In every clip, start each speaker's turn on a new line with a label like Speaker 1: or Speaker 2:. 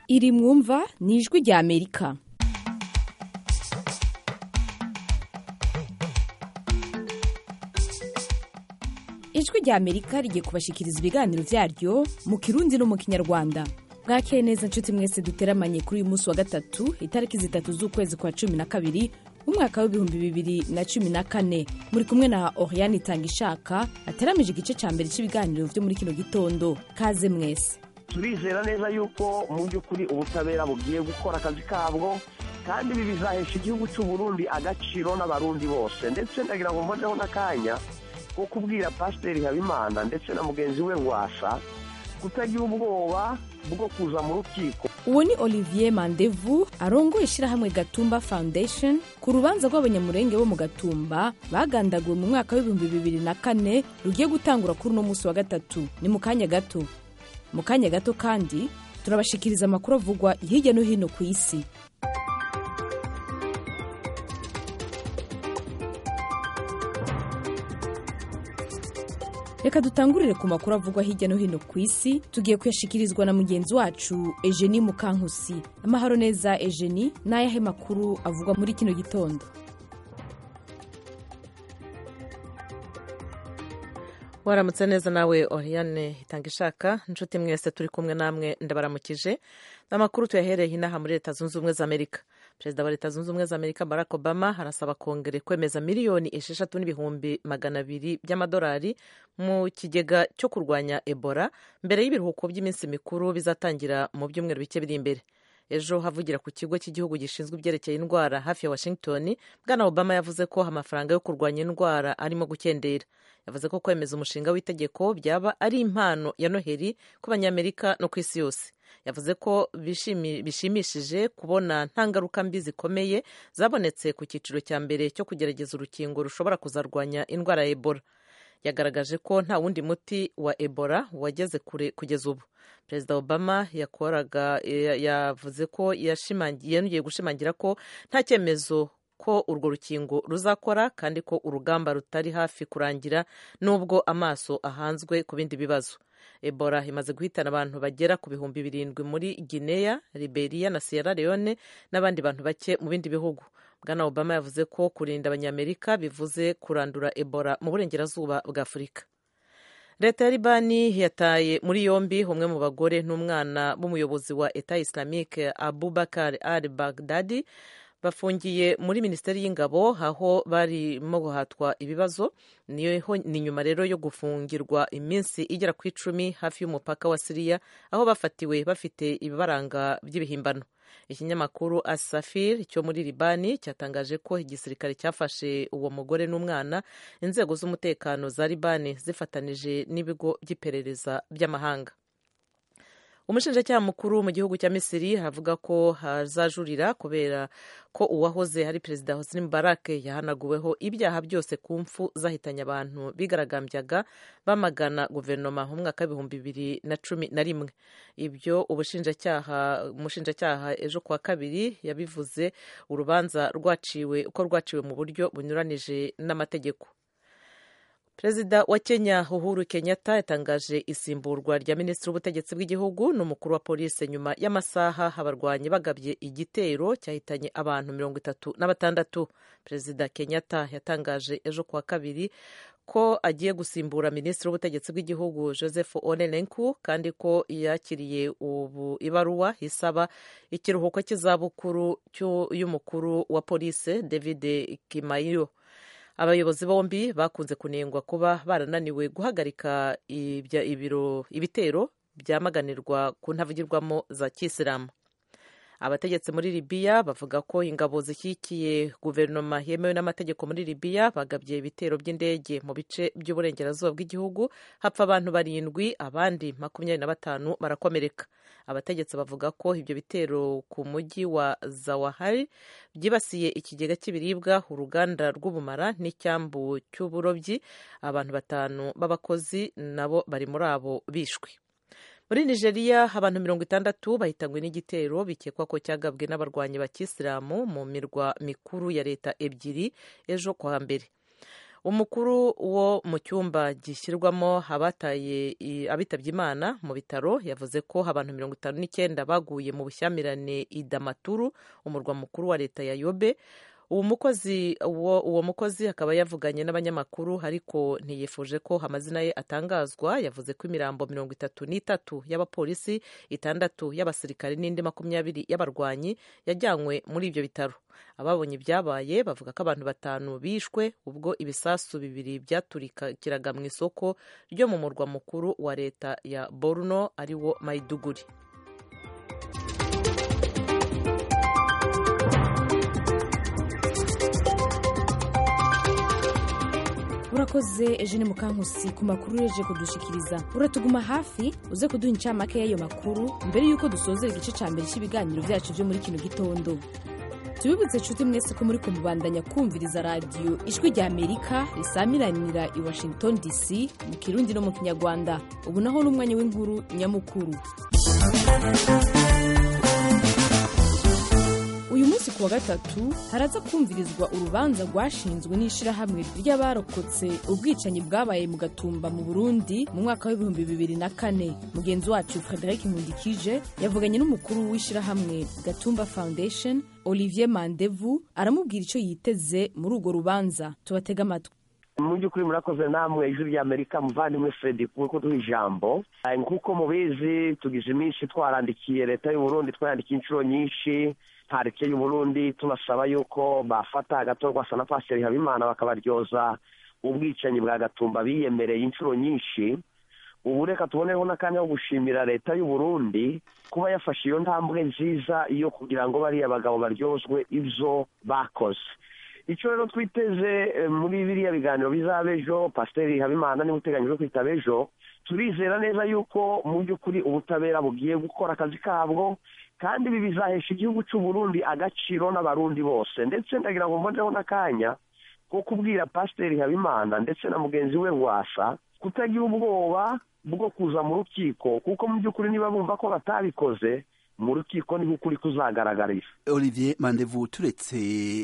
Speaker 1: iri mwumva ni ijwi rya amerika ijwi rya amerika rigiye kubashikiriza ibiganiro vyaryo mu kirundi no mu kinyarwanda bwakeye neza nshuti mwese duteramanye kuri uyu munsi wa gatatu itariki zitatu z'ukwezi kwa cumi na kabiri umwaka w'ibihumbi bibiri na cumi na kane muri kumwe na oriane itanga ishaka ateramije igice ca mbere c'ibiganiro vyo muri kino gitondo kaze mwese
Speaker 2: turizera neza yuko mu by'ukuri ubutabera bugiye gukora akazi kabwo kandi ibi bizahesha igihugu cy'u Burundi agaciro n'abarundi bose ndetse ndagira ngo mboneho n'akanya ko kubwira pasiteri habimana ndetse na mugenzi we ngwasa kutagira ubwoba bwo kuza mu rukiko
Speaker 1: uwo ni olivier mandevu arongoye ishyirahamwe gatumba foundation ku rubanza rw'abanyamurenge bo mu gatumba bagandaguwe mu mwaka w'ibihumbi bibiri na kane rugiye gutangura kuri uno munsi wa gatatu ni mu kanya gato mu kanya gato kandi turabashikiriza amakuru avugwa hirya no hino ku isi reka dutangurire ku makuru avugwa hirya no hino ku isi tugiye kuyashikirizwa na mugenzi wacu ejeni mukankusi amahoro neza ejeni ni ayahe makuru avugwa muri kino gitondo
Speaker 3: waramutse neza nawe oriane itanga ishaka inshuti mwese turi kumwe namwe ndabaramukije amakuru tuyahereye inaha muri leta zunze ubumwe za amerika perezida wa leta zunze ubumwe za amerika barack obama arasaba kongere kwemeza miliyoni esheshatu n'ibihumbi magana abiri by'amadolari mu kigega cyo kurwanya ebola mbere y'ibiruhuko by'iminsi mikuru bizatangira mu byumweru bike biri imbere ejo havugira ku kigo cy'igihugu gishinzwe ibyerekeye indwara hafi ya washington bwana obama yavuze ko amafaranga yo kurwanya indwara arimo gukendera yavuze ko kwemeza umushinga w'itegeko byaba ari impano ya noheli ku banyamerika no ku isi yose yavuze ko bishimishije kubona nta ngaruka mbi zikomeye zabonetse ku cyiciro cya mbere cyo kugerageza urukingo rushobora kuzarwanya indwara ya ebola yagaragaje ko nta wundi muti wa ebola wageze kure kugeza ubu perezida obama yakoraga yavuze ko yongeye gushimangira ko nta cyemezo ko urwo rukingo ruzakora kandi ko urugamba rutari hafi kurangira nubwo amaso ahanzwe ku bindi bibazo ebola imaze guhitana abantu bagera ku bihumbi birindwi muri guinea liberia na sierra leone n'abandi bantu bake mu bindi bihugu bwana obama yavuze ko kurinda abanyamerika bivuze kurandura ebola mu burengerazuba bwa afurika leta ya libani yataye muri yombi umwe mu bagore n'umwana b'umuyobozi wa eta islamique abubakar al baghdadi bafungiye muri minisiteri y'ingabo aho barimo guhatwa ibibazo ni nyuma rero yo gufungirwa iminsi igera ku icumi hafi y'umupaka wa siriya aho bafatiwe bafite ibibaranga by'ibihimbano ikinyamakuru asafir cyo muri libani cyatangaje ko igisirikare cyafashe uwo mugore n'umwana inzego z'umutekano za libani zifatanije n'ibigo by'iperereza by'amahanga umushinjacyaha mukuru mu gihugu cya misiri avuga ko hazajurira kubera ko uwahoze ari perezida hosni mubarak yahanaguweho ibyaha byose ku mfu zahitanye abantu bigaragambyaga bamagana guverinoma mu mwaka w'ibihumbi bibiri na cumi na rimwe ibyo ubushinjacyaha umushinjacyaha ejo kuwa kabiri yabivuze urubanza rwaciwe uko rwaciwe mu buryo bunyuranije n'amategeko perezida wa kenya uhuru kenyatta yatangaje isimburwa rya minisitiri w'ubutegetsi bw'igihugu n'umukuru wa polisi nyuma y'amasaha abarwanyi bagabye igitero cyahitanye abantu mirongo itatu na batandatu perezida kenyatta yatangaje ejo kuwa kabiri ko agiye gusimbura minisitiri w'ubutegetsi bw'igihugu joseph onenenku kandi ko yakiriye ubu ibaruwa isaba ikiruhuko cy'izabukuru y'umukuru wa polisi david kimayo abayobozi bombi bakunze kunengwa kuba barananiwe guhagarika ibiro ibitero byamaganirwa ku ntavugirwamo za kisilamu abategetsi muri libiya bavuga ko ingabo zishyigikiye guverinoma yemewe n'amategeko muri libiya bagabye ibitero by'indege mu bice by'uburengerazuba bw'igihugu hapfa abantu barindwi abandi makumyabiri na batanu barakomereka abategetsi bavuga ko ibyo bitero ku mujyi wa zawahari byibasiye ikigega cy'ibiribwa uruganda rw'ubumara n'icyambu cy'uburobyi abantu batanu b'abakozi nabo bari muri abo bishwe muri nigeria abantu mirongo itandatu bahitanywe n'igitero bikekwa ko cyagabwe n'abarwanyi ba kisilamu mu mirwa mikuru ya leta ebyiri ejo kwa mbere umukuru wo mu cyumba gishyirwamo abataye abitabye imana mu bitaro yavuze ko abantu mirongo itanu n'icyenda baguye mu bushyamirane i damaturu umurwa mukuru wa leta ya yobe uwo mukozi uwo mukozi akaba yavuganye n'abanyamakuru ariko ntiyifuje ko amazina ye atangazwa yavuze ko imirambo mirongo itatu n'itatu y'abapolisi itandatu y'abasirikare n'indi makumyabiri y'abarwanyi yajyanywe muri ibyo bitaro ababonye ibyabaye bavuga ko abantu batanu bishwe ubwo ibisasu bibiri byaturikiraga mu isoko ryo mu murwa mukuru wa leta ya Borno ariwo Maiduguri
Speaker 1: urakoze eugene mukankusi ku makuru ureje kudushikiriza uratuguma hafi uze kuduha incamake y'ayo makuru mbere y'uko dusozera igice cya mbere cy'ibiganiro byacu byo muri kino gitondo tubibutse nshuti mwese ko muri kumubandanya kumviriza radiyo ijwi rya amerika risamiranira i washington dc mu kirundi no mu kinyarwanda ubu naho n'umwanya w'inkuru nyamukuru uyu munsi ku wa gatatu haraza kumvirizwa urubanza rwashinzwe n'ishyirahamwe ry'abarokotse ubwicanyi bwabaye mu gatumba mu burundi mu mwaka w'ibihumbi bibiri na kane mugenzi wacu frederic nkundikije yavuganye n'umukuru w'ishyirahamwe gatumba foundation olivier mandevu aramubwira icyo yiteze muri urwo rubanza tubatega amatwi
Speaker 2: mu by'ukuri murakoze namwe ijwi rya amerika muvandimwe fredi kuko duha ijambo nk'uko mubizi tugize iminsi twarandikiye leta y'uburundi twayandikiye inshuro nyinshi parike y'uburundi tunasaba yuko bafata agatorwa na pasiteri habimana bakabaryoza ubwicanyi bwa gatumba biyemereye inshuro nyinshi ubu reka tuboneho n'akanya ko gushimira leta y'uburundi kuba yafashe iyo ntambwe nziza yo kugira ngo bariya bagabo baryozwe ibyo bakoze icyo rero twiteze muri biriya biganiro bizaba ejo pasiteri habimana niba uteganyijwe kwitaba ejo turizera neza yuko mu by'ukuri ubutabera bugiye gukora akazi kabwo kandi ibi bizahesha igihugu cy'uburundi agaciro n'abarundi bose ndetse ndagira ngo mboneho n'akanya ko kubwira pasiteri habimana ndetse na mugenzi we wasa kutagira ubwoba bwo kuza mu rukiko kuko mu by'ukuri niba bumva ko batabikoze mu rukiko niho ukuri kuzagaragarira
Speaker 4: olivier mandevu turetse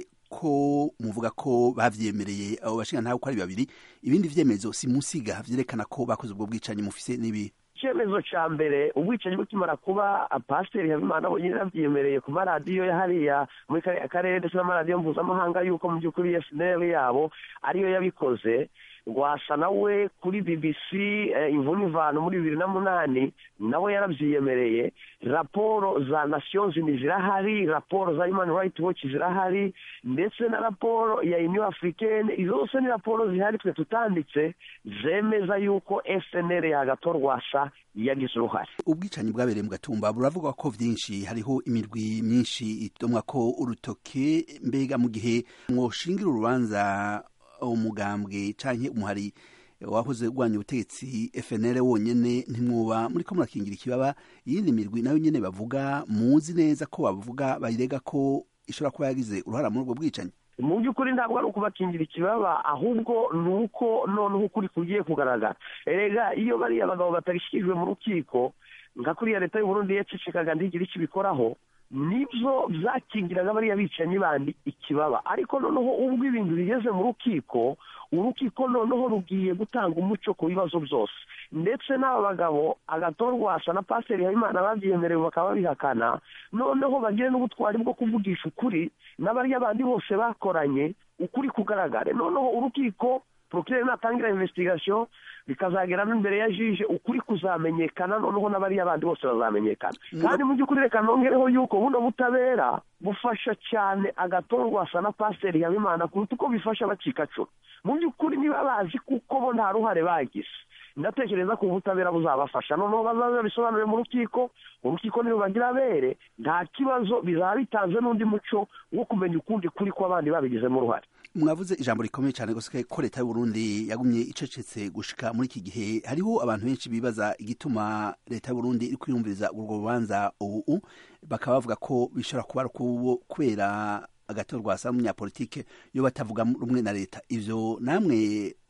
Speaker 4: ko muvuga ko bavyemereye abo bashinga ntawe ko ari babiri ibindi vyemezo simusiga vyerekana ko bakoze ubwo bwicanyi mufise n'ibi
Speaker 2: icyemezo cya mbere ubwicanyi bukimara kuba pasiteri habimana bonyine yabyemereye ku maradiyo ya hariya muri kariya karere ndetse n'amaradiyo mpuzamahanga yuko mu by'ukuri esineri yabo ariyo yabikoze rwasa nawe kuri bbc imvune ivana muri bibiri na munani nawe yarabyiyemereye raporo za nasiyo zini zirahari raporo za human rights watch zirahari ndetse na raporo ya union africaine izo zose ni raporo zihari twe tutanditse zemeza yuko fnr yagatorwasa yagize uruhare
Speaker 4: ubwicanyi bwabereye mu gatumba buravugwa ko vyinshi hariho imirwi myinshi itomwa ko urutoke mbega mu gihe mwoshingira urubanza umugambwe canke umuhari wahoze urwanya ubutegetsi FNL wonyene ntimwoba muri ko murakingira ikibaba iyindi mirwi nayo nyene bavuga muzi neza ko bavuga bayirega ko ishobora kuba yagize uruhara muri ubwo bwicanyi
Speaker 2: mu by'ukuri ntabwo ari ukubakingira ikibaba ahubwo ni uko noneho ukuri kugiye kugaragara erega iyo bariya bagabo batabishyikijwe mu rukiko nka kuriya leta y'uburundi yacecekaga ntigire icyo ibikoraho nibyo byakingiraga bariya bicanyi bandi ikibaba ariko noneho ubwo ibintu bigeze mu rukiko urukiko noneho rugiye gutanga umuco ku bibazo byose ndetse n'aba bagabo agatorwasa na pasiteri habimana babyemerewe bakaba babihakana noneho bagire n'ubutwari bwo kuvugisha ukuri n'abariya bandi bose bakoranye ukuri kugaragare noneho urukiko porokirere natangira investigation bikazagera imbere ya jije ukuri kuzamenyekana noneho n'abariya bandi bose bazamenyekana kandi mu by'ukuri reka nongereho yuko buno butabera bufasha cyane agatorwasa na pasiteri habimana kuruta uko bifasha abacikacumu mu by'ukuri niba bazi kuko bo nta ruhare bagize ndatekereza ko ubutabera buzabafasha noneho bazaza bisobanure mu rukiko urukiko nirubagira abere nta kibazo bizaba bitanze n'undi muco wo kumenya ukundi kuri ko abandi babigizemo uruhare
Speaker 4: mwavuze ijambo rikomeye cyane gusa ko leta y'uburundi yagumye icecetse gushika muri iki gihe hariho abantu benshi bibaza igituma leta y'uburundi iri kwiyumviriza urwo rubanza ubu bakaba bavuga ko bishobora kuba ari kubera agatorwa asa n'umunyapolitike iyo batavuga rumwe na leta ivyo namwe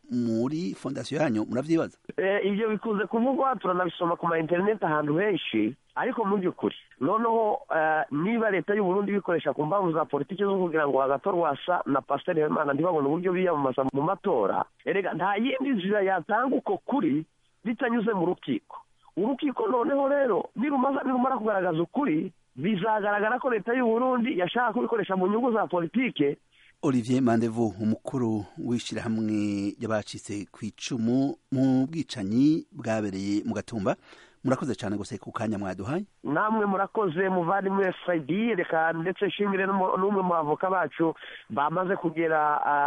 Speaker 4: muri fondasiyo yanyu muravyibaza
Speaker 2: ibyo bikunze kuvugwa turanabisoma ku ma interineti ahantu henshi ariko mu by'ukuri noneho niba leta y'u Burundi bikoresha ku mpamvu za politiki zo kugira ngo agatorwasa na pasiteri Habimana ntibabone uburyo biyamamaza mu matora erega nta yindi nzira yatanga uko kuri bitanyuze mu rukiko urukiko noneho rero nirumara kugaragaza ukuri bizagaragara ko leta y'u Burundi yashaka kubikoresha mu nyungu za politike
Speaker 4: olivier mandevu umukuru w'ishyirahamwe ry'abacitse ku icumu mu bwicanyi bwabereye mu gatumba murakoze cyane gusa ku kanya mwaduhaye
Speaker 2: namwe murakoze muvandimwe fayidi reka ndetse nshimire n'umwe mu bavoka bacu bamaze kugera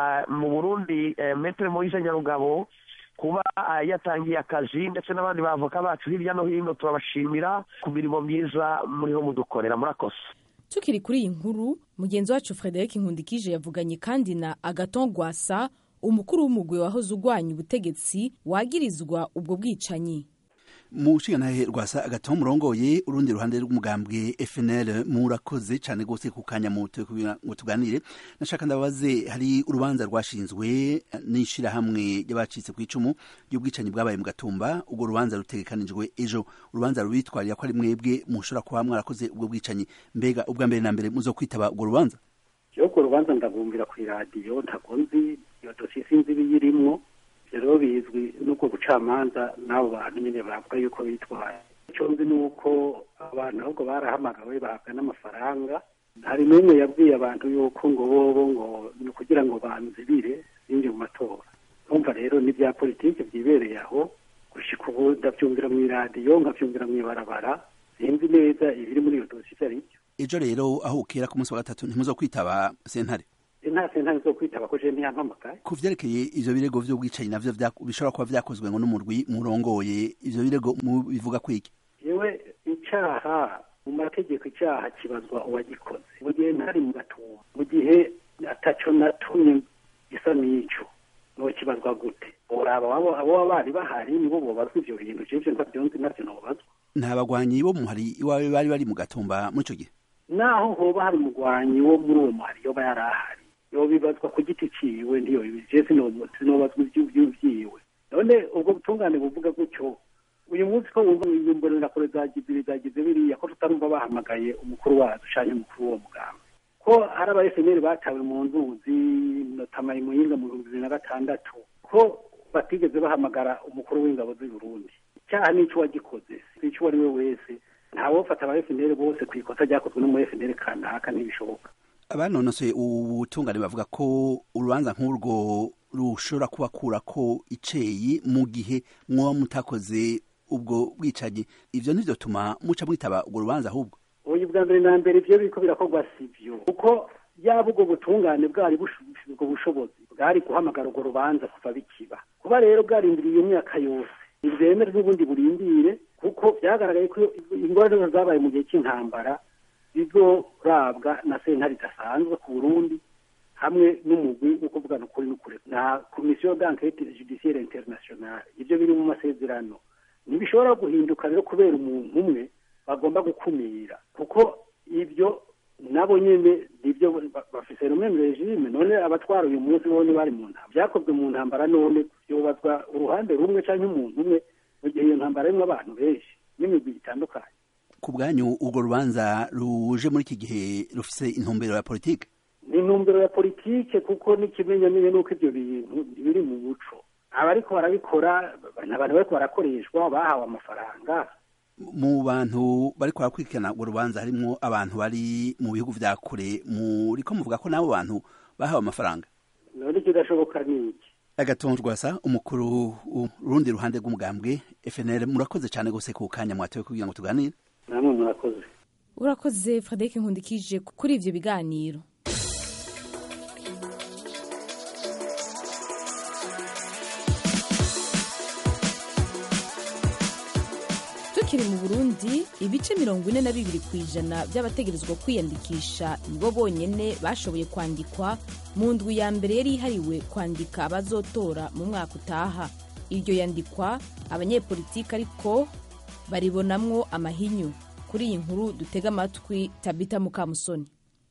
Speaker 2: mu burundi metere moise nyarugabo kuba yatangiye akazi ndetse n'abandi bavoka bacu hirya no hino turabashimira ku mirimo myiza muriho mudukorera murakoze
Speaker 1: tukiri kuri iyi nkuru mugenzi wacu frederic nkundikije yavuganye kandi na agaton gwasa umukuru w'umugwi wahoze urwanya ubutegetsi wagirizwa ubwo bwicanyi
Speaker 4: mu nshingantahe rwasa agataho murongoye urundi ruhande rw'umugambwe fnl murakoze cyane rwose ku kanya muto ngo tuganire nashaka ndabaze hari urubanza rwashinzwe n'ishyirahamwe ry'abacitse ku icumu ry'ubwicanyi bwabaye mu gatumba urwo rubanza rutegekanijwe ejo urubanza rubitwarira ko ari mwebwe mushobora kuba mwarakoze ubwo bwicanyi mbega ubwa mbere na mbere muzo kwitaba urwo rubanza
Speaker 5: urwo rubanza ndabumvira ku iradiyo ntabwo nzi iyo dosiye sinzi ibiyirimwo rero bizwi n'ubwo bucamanza n'abo bantu nyine bavuga yuko bitwaye icyo nzi ni uko abantu ahubwo barahamagawe bahabwa n'amafaranga hari n'umwe yabwiye abantu yuko ngo bobo ngo ni ukugira ngo banzibire binjye mu matora urumva rero n'ibya politiki byibereye aho gushyika ubu ndabyumvira mu iradiyo nkabyumvira mu ibarabara sinzi neza ibiri muri iyo dosiye ibyo ari byo
Speaker 4: ejo rero aho ukera ku munsi wa gatatu ntimuzo kwitaba sentare
Speaker 5: nta sentare zo kwitaba ko je ntiyampamagaye
Speaker 4: ku vyerekeye ivyo birego vy'ubwicanyi navyo bishobora kuba vyakozwe ngo n'umurwi murongoye ivyo birego bivuga kwiki
Speaker 5: yewe icaha mu mategeko icaha kibazwa uwagikoze mu gihe ntari mu gatumba mu gihe ataco natumye gisa n'ico nokibazwa gute uraba abo abo bari bahari nibo bobazwa ivyo bintu jeje ntavyonzi navyo nobazwa
Speaker 4: nta bagwanyi bo muhari iwawe bari bari mu gatumba muri ico gihe
Speaker 5: naho hoba hari umugwanyi wo muri uwo muhari yoba yari ahari yobibazwa ku giti ciwe ndiyo je sinobazwa ivy'iwe none ubwo butungane buvuga gutyo uyu munsi ko wumva imbonera kure zagize zagize biriya ko tutarumva bahamagaye umukuru wacu canke umukuru w'uwo mugambi ko hari aba FNL batawe mu nzuzi notamaye muyinga mu bihumbi bibiri na gatandatu ko batigeze bahamagara umukuru w'ingabo z'i Burundi icyaha n'ico wagikoze ico uwo ari we wese ntawofata aba FNL bose ku ikosa ryakozwe n'umu FNL kanaka ntibishoboka
Speaker 4: abanonosoye ubutungane bavuga ko urubanza nk'urwo rushobora kubakura ko iceyi mu gihe mwoba mutakoze ubwo bwicanyi ivyo nivyo tuma muca mwitaba urwo rubanza ahubwo
Speaker 5: uyu bwa mbere na mbere ivyo biriko birakorwa sivyo kuko yaba ubwo butungane bwari ubwo bushobozi bwari guhamagara urwo rubanza kuva bikiba kuba rero bwarindiriye iyo myaka yose ntibwemere n'ubundi burindire kuko byagaragaye ko ingorane zabaye mu gihe cy'intambara zizorabwa na sentare idasanzwe ku burundi hamwe n'umugwi wo kuvugana ukuri n'ukuri na komisiyo d'enquête judiciaire internationale ibyo biri mu masezerano ntibishobora guhinduka rero kubera umuntu umwe bagomba gukumira kuko ibyo nabo nyene nibyo bafise rumwe regime none abatwara uyu munsi bone bari mu ntambara byakozwe mu ntambara none yobazwa uruhande rumwe canke umuntu umwe mu gihe iyo ntambara harimwo abantu benshi n'imigwi itandukanye
Speaker 4: ku bwanyu urwo rubanza ruje muri iki gihe rufise intumbero ya politike
Speaker 5: ni intumbero ya politike kuko n'ikimenyamenya nuko ibyo bintu biri mu muco abariko barabikora ni abantu bariko barakoreshwa bahawe amafaranga
Speaker 4: mu bantu bariko barakurikirana urwo rubanza harimwo abantu bari mu bihugu vya kure muriko muvuga ko n'abo bantu bahawe amafaranga
Speaker 5: none kidashoboka ni iki
Speaker 4: agatongo rwasa umukuru urundi ruhande rw'umugambwe FNL murakoze cyane gose ku kanya mwatowe kugira ngo tuganire
Speaker 5: namwe murakoze
Speaker 1: urakoze frederic nkundikije kuri ivyo biganiro tukiri mu burundi ibice mirongo ine na bibiri ku ijana by'abategerezwa kwiyandikisha nibo bonyene bashoboye kwandikwa mu ndwi ya mbere yari ihariwe kwandika abazotora mu mwaka utaha iryo yandikwa abanyepolitiki ariko baribonamwo amahinyu kuri iyi nkuru dutega amatwi tabita mukamusoni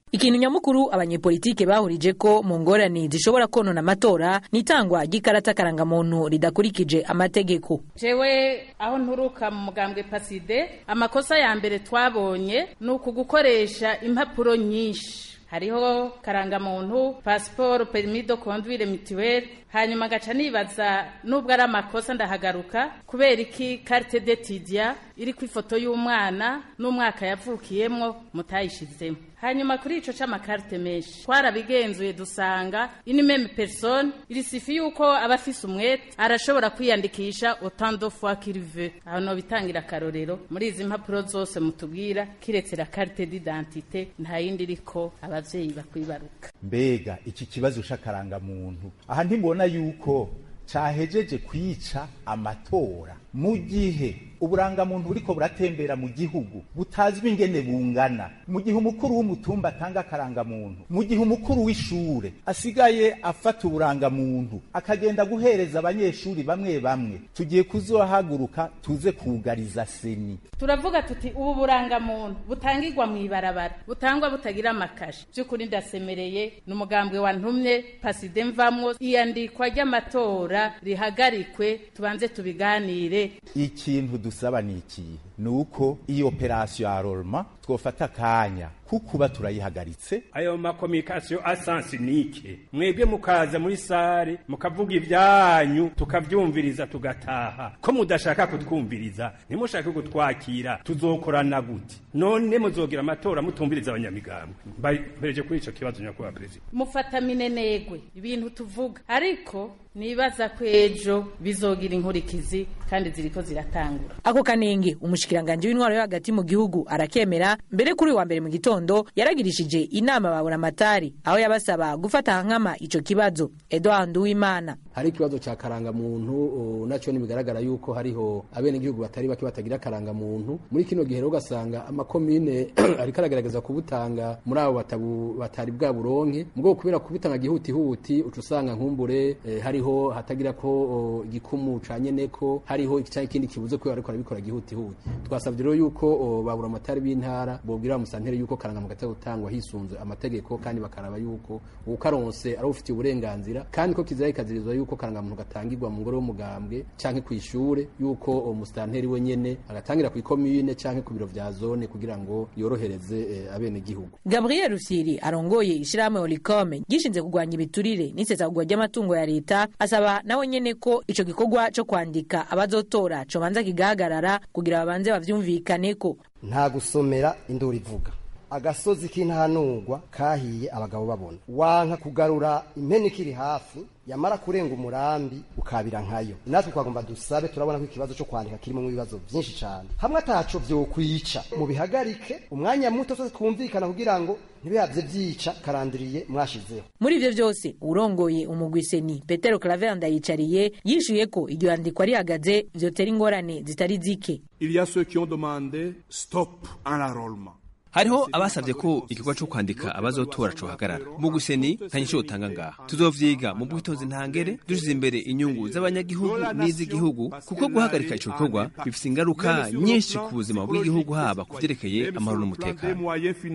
Speaker 6: ikintu nyamukuru abanyepolitike bahurije ko mu ngorane zishobora konona amatora ni itangwa ry'ikarata karangamuntu ridakurikije amategeko
Speaker 7: jewe aho nturuka mu mugambwe paside amakosa ya mbere twabonye ni uku gukoresha impapuro nyinshi hariho karangamuntu pasiporo perimi do conduire mituweli hanyuma agaca nibaza nubwo ari amakosa ndahagaruka kubera iki carte d'étudiant iri ku ifoto y'umwana n'umwaka yavukiyemwo mutayishizemo hanyuma kuri ico c'amakarite menshi twarabigenzuye dusanga ini meme person irisifi yuko aba afise umwete arashobora kwiyandikisha autant de fois qu'il veut aho no bitangira akarorero muri izi mpapuro zose mutubwira kiretse la carte d'identité nta yindi iriko abavyeyi bakwibaruka
Speaker 8: mbega iki kibazo c'akarangamuntu aha ntimbona yuko cahejeje kwica amatora mu gihe uburangamuntu buriko buratembera mu gihugu butazwi ingene bungana mu gihe umukuru w'umutumba atanga akarangamuntu mu gihe umukuru w'ishure asigaye afata uburangamuntu akagenda guhereza abanyeshuri bamwe bamwe tugiye kuzohaguruka tuze kugariza seni
Speaker 7: turavuga tuti ubu burangamuntu butangirwa mu ibarabara butangwa butagira amakashi by'ukuri ndasemereye ni umugambwe wantumye paside mvamwo iyandikwa ry'amatora rihagarikwe tubanze tubiganire
Speaker 8: ikintu dusaba ni ikihe ni uko iyi operasiyo ya roroma twofata akanya kukuba turayihagaritse
Speaker 9: ayo makomikasiyo asansinike mwebwe mukaza muri sare mukavuga ibyanyu tukavyumviriza tugataha ko mudashaka kutwumviriza ntimushake kutwakira tuzokorana gute none muzogira amatora mutumviriza abanyamigambwe mbereje kuri ico kibazo nyakubahwa perezida
Speaker 7: mufata minenegwe ibintu tuvuga ariko nibaza ko ejo bizogira inkurikizi kandi ziriko ziratangura
Speaker 6: ako kanenge umushikiranganje w'intwaro yo hagati mu gihugu arakemera mbere kuri wa mbere mu gitondo yaragirishije inama babura amatari aho yabasaba gufata nkama ico kibazo Edouard Uwimana
Speaker 10: hari ikibazo ca karangamuntu nacyo bigaragara yuko hariho abenegihugu batari bake batagira karangamuntu muri kino gihe rero ugasanga amakomine ariko aragerageza kubutanga muri abo batari bwa buronke mugabo kubera kubitanga gihutihuti uca usanga nkumbure eh, hariho hatagira ko igikumu canye neko hariho iki ikindi kibuze kubera ariko arabikora gihutihuti twasabye rero yuko babura amatari b'intara bobwira musantere yuko karangamuntu gatari gutangwa hisunze amategeko kandi bakaraba yuko ukaronse ari ufitiye uburenganzira kandi ko kizaye kazirizwa yuko karangamuntu gatangirwa mu ngoro y'umugambwe canke ku ishure yuko umusitanteri we nyene agatangira ku ikomine canke ku biro vya zone kugira ngo yorohereze eh, abene gihugu
Speaker 6: Gabriel Rusiri arongoye ishirahamwe Olicome gishinze kugwanya ibiturire n'isesagurwa ry'amatungo ya leta asaba nawe nyene ko ico gikorwa co kwandika abazotora cobanza kigahagarara kugira babanze bavyumvikaneko
Speaker 11: nta gusomera induru ivuga agasozi k'intanugwa kahiye abagabo babona wanka kugarura impene ikiri hafi yamara kurenga umurambi ukabira nkayo natwe twagomba dusabe turabona ko ikibazo cyo kwandika kirimo ibibazo byinshi cyane hamwe ataco vyokwica mu bihagarike umwanya muto twese twumvikana kugira ngo ntibihavye vyica karandiriye mwashizeho
Speaker 6: muri ivyo vyose urongoye umugwiseni petero claver ndayicariye yishuye ko iryo yandikwa rihagaze vyotera ingorane zitari zike
Speaker 12: il y a ceux qui ont demandé stop enrôlement
Speaker 13: hariho abasabye ko igikorwa cyo kwandika abazotora cohagarara mu guseni nta nyisho utanga ngaha tuzovyiga mu bwitonzi ntangere dushize imbere inyungu z'abanyagihugu n'iz'igihugu kuko guhagarika ico gikorwa bifise ingaruka nyinshi ku buzima bw'igihugu haba ku vyerekeye amahoro n'umutekano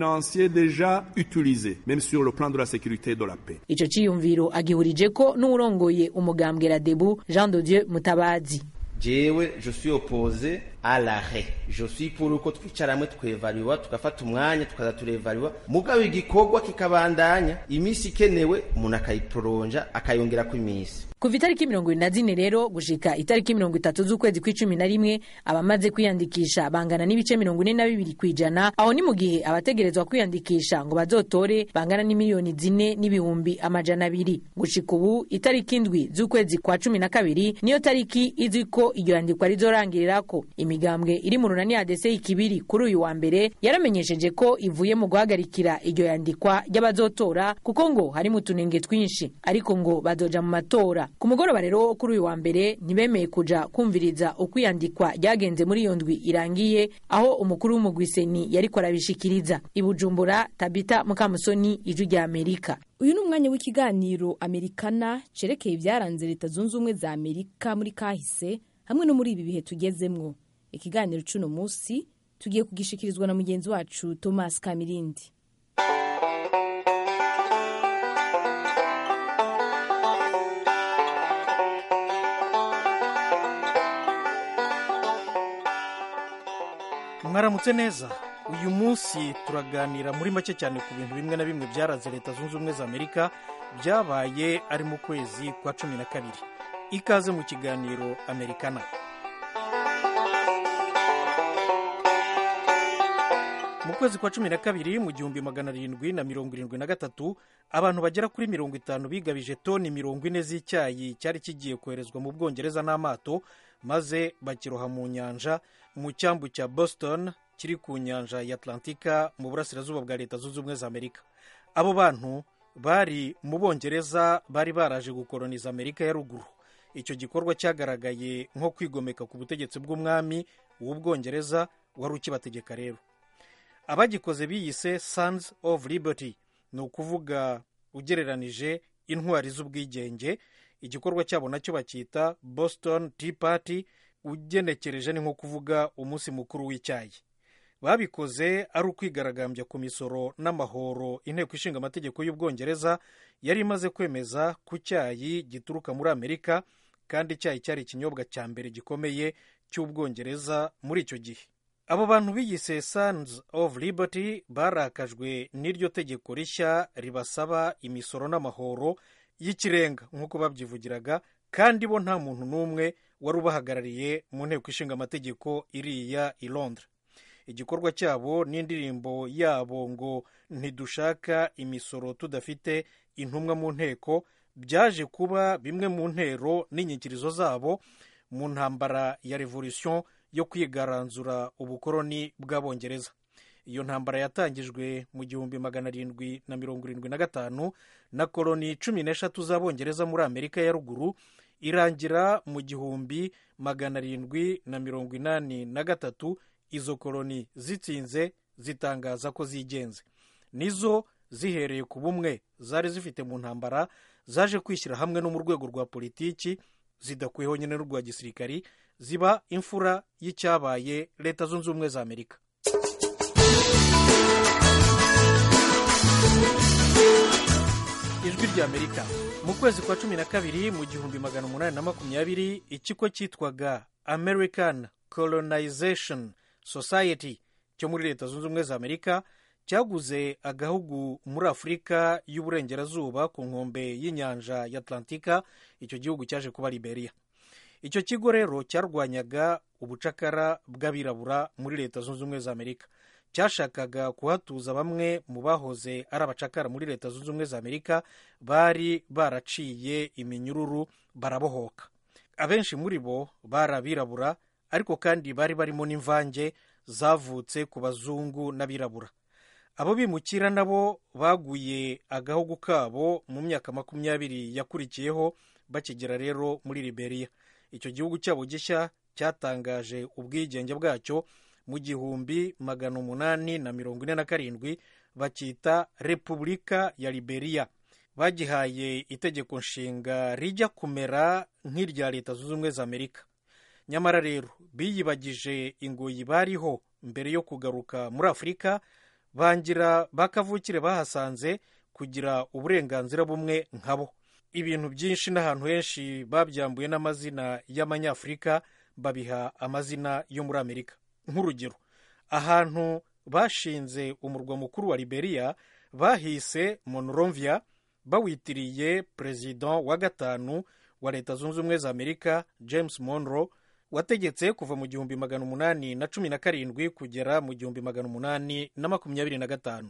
Speaker 6: ico ciyumviro agihurije ko n'uwurongoye umugambwe radebu jean de dieu mutabazi
Speaker 14: jewe je suis opposé à l'arrêt je suis pour uko twicara hamwe tukevaluwa tugafata umwanya tukaza turevaluwa mugabo igikorwa kikabandanya iminsi ikenewe umuntu akayiporonja akayongerako iminsi
Speaker 6: kuva itariki mirongo ibiri na zine rero gushika itariki mirongo itatu z'ukwezi kw'icumi na rimwe abamaze kwiyandikisha bangana n'ibice mirongo ine na bibiri kw'ijana aho ni mu gihe abategerezwa kwiyandikisha ngo bazotore bangana n'imiliyoni zine n'ibihumbi amajana abiri gushika ubu itariki indwi z'ukwezi kwa cumi na kabiri niyo tariki izwi ko iryo yandikwa rizorangirirako imigambwe iri mu runani adese ikibiri kuri uyu wa mbere yaramenyesheje ko ivuye mu guhagarikira iryo yandikwa ry'abazotora kuko ngo hari mu tunenge twinshi ariko ngo bazoja mu matora ku mugoroba rero kuri uyu wa mbere ntibemeye kuja kumviriza uko iyandikwa ryagenze muri iyo ndwi irangiye aho umukuru w'umugwiseni yariko arabishikiriza ibujumbura tabita mukamusoni ijwi rya amerika
Speaker 1: uyu ni umwanya w'ikiganiro amerikana cerekeye ibyaranze leta zunze ubumwe za amerika muri kahise hamwe no muri ibi bihe tugezemwo ikiganiro c'uno musi tugiye kugishikirizwa na mugenzi wacu thomas kamirindi
Speaker 15: mwaramutse neza uyu munsi turaganira muri make cyane ku bintu bimwe na bimwe byaranze leta zunze ubumwe za amerika byabaye ari mu kwezi kwa cumi na kabiri ikaze mu kiganiro amerikana mu kwezi kwa cumi na kabiri mu gihumbi magana arindwi na mirongo irindwi na gatatu abantu bagera kuri mirongo itanu bigabije toni mirongo ine z'icyayi cyari kigiye koherezwa mu bwongereza n'amato maze bakiroha mu nyanja mu cyambu cya boston kiri ku nyanja ya atlantika mu burasirazuba bwa leta zunze ubumwe za amerika abo bantu bari mu bongereza bari baraje gukoroniza amerika ya ruguru icyo gikorwa cyagaragaye nko kwigomeka ku butegetsi bw'umwami w'ubwongereza wari ukibategeka rero abagikoze biyise sons of liberty ni ukuvuga ugereranije intwari z'ubwigenge igikorwa cyabo nacyo bacyita boston tea party ugenekereje ni nko kuvuga umunsi mukuru w'icyayi babikoze ari ukwigaragambya ku misoro n'amahoro inteko ishinga amategeko y'ubwongereza yari imaze kwemeza ku cyayi gituruka muri amerika kandi icyayi cyari ikinyobwa cya mbere gikomeye cy'ubwongereza muri icyo gihe abo bantu biyise sons of liberty barakajwe n'iryo tegeko rishya ribasaba imisoro n'amahoro y'ikirenga nk'uko babyivugiraga kandi bo nta muntu n'umwe wari ubahagarariye mu nteko ishinga amategeko iriya i londres igikorwa cyabo n'indirimbo yabo ngo ntidushaka imisoro tudafite intumwa mu nteko byaje kuba bimwe mu ntero n'inyikirizo zabo mu ntambara ya revolution yo kwigaranzura ubukoroni bw'abongereza iyo ntambara yatangijwe mu gihumbi magana arindwi na mirongo irindwi na gatanu na koloni cumi n'eshatu z'abongereza muri amerika ya ruguru irangira mu gihumbi magana arindwi na mirongo inani na gatatu izo koloni zitsinze zitangaza ko zigenze nizo zihereye ku bumwe zari zifite mu ntambara zaje kwishyira hamwe no mu rwego rwa politiki zidakuyeho nyine n'urwa gisirikari ziba imfura y'icyabaye leta zunze ubumwe za amerika ijwi rya amerika mu kwezi kwa cumi na kabiri mu gihumbi magana umunani na makumyabiri ikigo cyitwaga american colonization society cyo muri leta zunze ubumwe za amerika cyaguze agahugu muri afurika y'uburengerazuba ku nkombe y'inyanja ya atlantika icyo gihugu cyaje kuba liberia icyo kigo rero cyarwanyaga ubucakara bw'abirabura muri leta zunze ubumwe za amerika cyashakaga kuhatuza bamwe mu bahoze ari abacakara muri leta zunze ubumwe za amerika bari baraciye iminyururu barabohoka abenshi muri bo bari abirabura ariko kandi bari barimo n'imvange zavutse ku bazungu n'abirabura abo bimukira nabo baguye agahugu kabo mu myaka makumyabiri yakurikiyeho bakigera rero muri liberia icyo gihugu cyabo gishya cyatangaje ubwigenge bwacyo mu gihumbi magana umunani na mirongo ine na karindwi bacyita repubulika ya liberia bagihaye itegeko nshinga rijya kumera nk'irya leta zunze ubumwe za amerika nyamara rero biyibagije ingoyi bariho mbere yo kugaruka muri afurika bangira bakavukire bahasanze kugira uburenganzira bumwe nkabo ibintu byinshi n'ahantu henshi babyambuye n'amazina y'amanyafurika babiha amazina yo muri amerika nk'urugero ahantu bashinze umurwa mukuru wa liberia bahise monrovia bawitiriye perezida wa gatanu wa leta zunze ubumwe za amerika james monroe wategetse kuva mu gihumbi magana umunani na cumi na karindwi kugera mu gihumbi magana umunani na makumyabiri na gatanu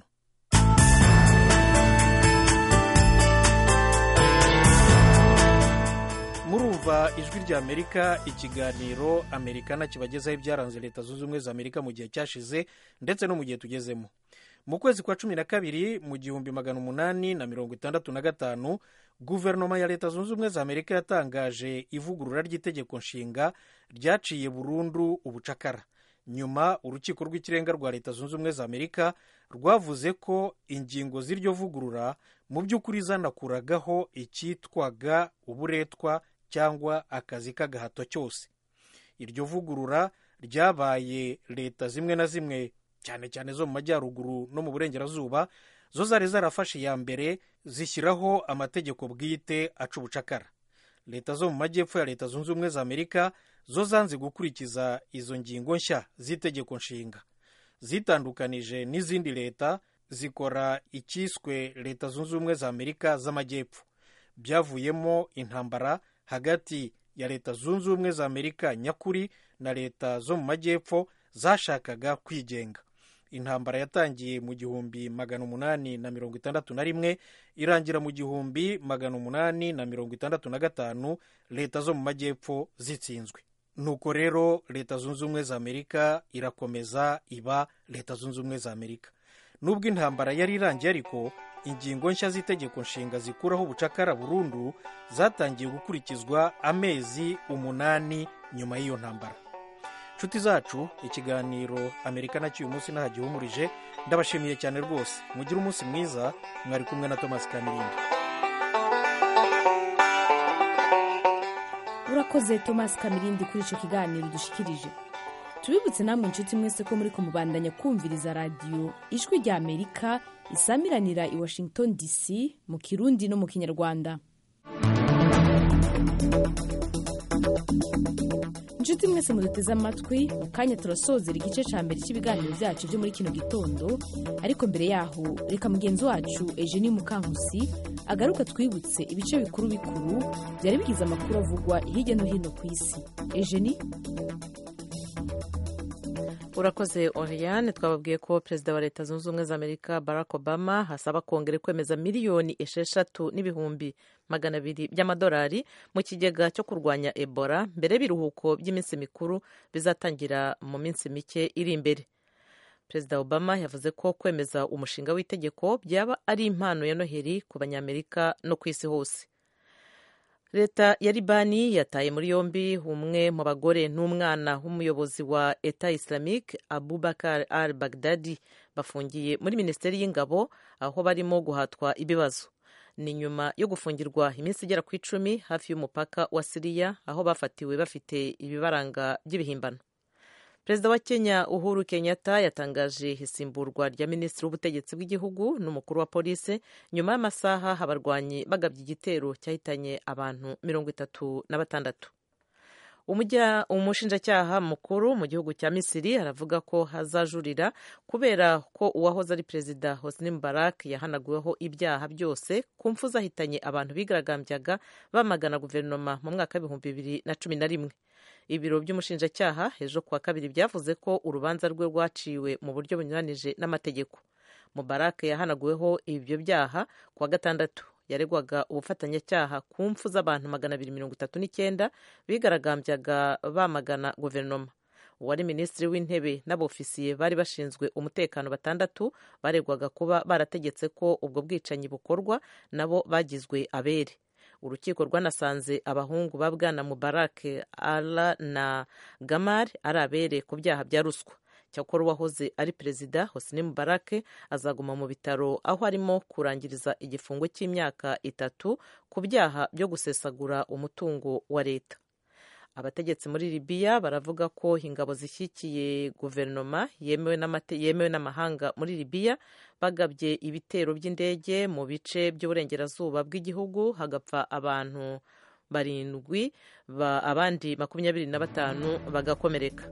Speaker 15: murumva ijwi rya amerika ikiganiro amerikana kibagezaho ibyaranze leta zunze ubumwe za amerika mu gihe cyashize ndetse no mu gihe tugezemo mu kwezi kwa cumi na kabiri mu gihumbi magana umunani na mirongo itandatu na gatanu guverinoma ya leta zunze ubumwe za amerika yatangaje ivugurura ry'itegeko nshinga ryaciye burundu ubucakara nyuma urukiko rw'ikirenga rwa leta zunze ubumwe za amerika rwavuze ko ingingo z'iryo vugurura mu by'ukuri zanakuragaho icyitwaga uburetwa cyangwa akazi k'agahato cyose iryo vugurura ryabaye leta zimwe na zimwe cyane cyane zo mu majyaruguru no mu burengerazuba zo zari zarafashe iya mbere zishyiraho amategeko bwite aca ubucakara leta zo mu majyepfo ya leta zunze ubumwe za amerika zo zanze gukurikiza izo ngingo nshya z'itegeko nshinga zitandukanije n'izindi leta zikora icyiswe leta zunze ubumwe za amerika z'amajyepfo byavuyemo intambara hagati ya leta zunze ubumwe za amerika nyakuri na leta zo mu majyepfo zashakaga kwigenga intambara yatangiye mu gihumbi magana umunani na mirongo itandatu na rimwe irangira mu gihumbi magana umunani na mirongo itandatu na gatanu leta zo mu majyepfo zitsinzwe nuko rero leta zunze ubumwe za amerika irakomeza iba leta zunze ubumwe za amerika nubwo intambara yari irangiye ariko ingingo nshya z'itegeko nshinga zikuraho ubucakara burundu zatangiye gukurikizwa amezi umunani nyuma y'iyo ntambara nshuti zacu ikiganiro amerika nacyo uyu munsi ntagihumurije ndabashimiye cyane rwose mugire umunsi mwiza mwari kumwe na thomas kamirindi
Speaker 1: urakoze thomas kamirindi kuri icyo kiganiro dushikirije tubibutse namwe inshuti mwese ko muri kumubandanya kumviriza radiyo ijwi rya amerika isamiranira i washington dc mu kirundi no mu kinyarwanda inshuti mwese muduteze amatwi mu kanya turasozera igice cya mbere cy'ibiganiro byacu byo muri kino gitondo ariko mbere yaho reka mugenzi wacu eugenie mukankusi agaruka twibutse ibice bikuru bikuru byari bigize amakuru avugwa hirya no hino ku isi eugenie
Speaker 3: urakoze oriane twababwiye ko perezida wa leta zunze ubumwe za amerika barack obama asaba kongere kwemeza miliyoni esheshatu n'ibihumbi magana abiri by'amadolari mu kigega cyo kurwanya ebola mbere y'ibiruhuko by'iminsi mikuru bizatangira mu minsi mike iri imbere perezida obama yavuze ko kwemeza umushinga w'itegeko byaba ari impano ya noheli ku banyamerika no ku isi hose leta ya libani yataye muri yombi umwe mu bagore n'umwana w'umuyobozi wa eta islamique abubakar al bagdadi bafungiye muri minisiteri y'ingabo aho barimo guhatwa ibibazo ni nyuma yo gufungirwa iminsi igera ku icumi hafi y'umupaka wa siriya aho bafatiwe bafite ibibaranga by'ibihimbano perezida wa kenya uhuru kenyatta yatangaje isimburwa rya minisitiri w'ubutegetsi bw'igihugu n'umukuru wa polisi nyuma y'amasaha abarwanyi bagabye igitero cyahitanye abantu mirongo itatu na batandatu umushinjacyaha mukuru mu gihugu cya misiri aravuga ko hazajurira kubera ko uwahoze ari perezida hosni mubarak yahanaguweho ibyaha byose ku mfu zahitanye abantu bigaragambyaga bamagana guverinoma mu mwaka w'ibihumbi bibiri na cumi na rimwe ibiro by'umushinjacyaha ejo kuwa kabiri byavuze ko urubanza rwe rwaciwe mu buryo bunyuranije n'amategeko mubarak yahanaguweho ibyo byaha kuwa gatandatu yaregwaga ubufatanyacyaha ku mfu z'abantu magana abiri mirongo itatu n'icyenda bigaragambyaga bamagana guverinoma uwari minisitiri w'intebe n'abofisiye bari bashinzwe umutekano batandatu baregwaga kuba barategetse ko ubwo bwicanyi bukorwa nabo bagizwe abere urukiko rwanasanze abahungu ba bwana mubarak ala na gamar ari abere ku byaha bya ruswa cyakora uwahoze ari perezida hosni mubarak azaguma mu bitaro aho arimo kurangiriza igifungo cy'imyaka itatu ku byaha byo gusesagura umutungo wa leta abategetsi muri libiya baravuga ko ingabo zishyigikiye guverinoma yemewe n'amahanga muri libiya bagabye ibitero by'indege mu bice by'uburengerazuba bw'igihugu hagapfa abantu barindwi abandi makumyabiri na batanu bagakomereka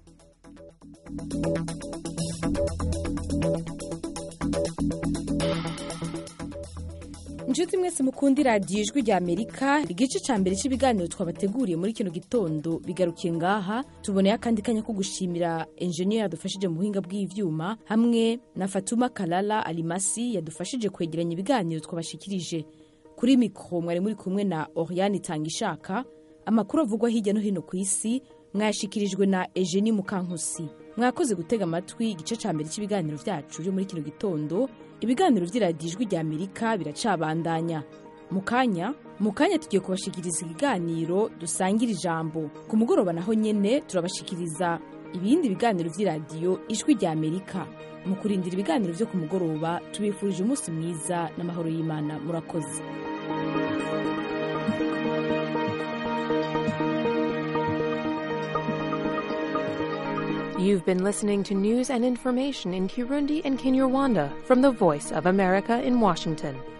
Speaker 1: inshuti mwese mukundi radiyo ijwi rya amerika igice cya mbere cy'ibiganiro twabateguriye muri kino gitondo bigarukiye ngaha tuboneye akandi kanya ko gushimira enjeniyeri yadufashije mu buhinga bw'ibyuma hamwe na fatuma karara arimasi yadufashije kwegeranya ibiganiro twabashikirije kuri mikoro mwari muri kumwe na oriyani itangishaka amakuru avugwa hirya no hino ku isi mwayashikirijwe na ejeni mukankusi mwakoze gutega amatwi igice cya mbere cy'ibiganiro byacu byo muri kino gitondo ibiganiro by'iradiyo ijwi rya amerika biracabandanya mu kanya mu kanya tugiye kubashikiriza ikiganiro dusangira ijambo ku mugoroba naho nyine turabashikiriza ibindi biganiro by'iradiyo ijwi rya amerika mu kurindira ibiganiro byo ku mugoroba tubifurije umunsi mwiza n'amahoro y'imana murakoze
Speaker 16: You've been listening to news and information in Kirundi and Kinyarwanda from the Voice of America in Washington.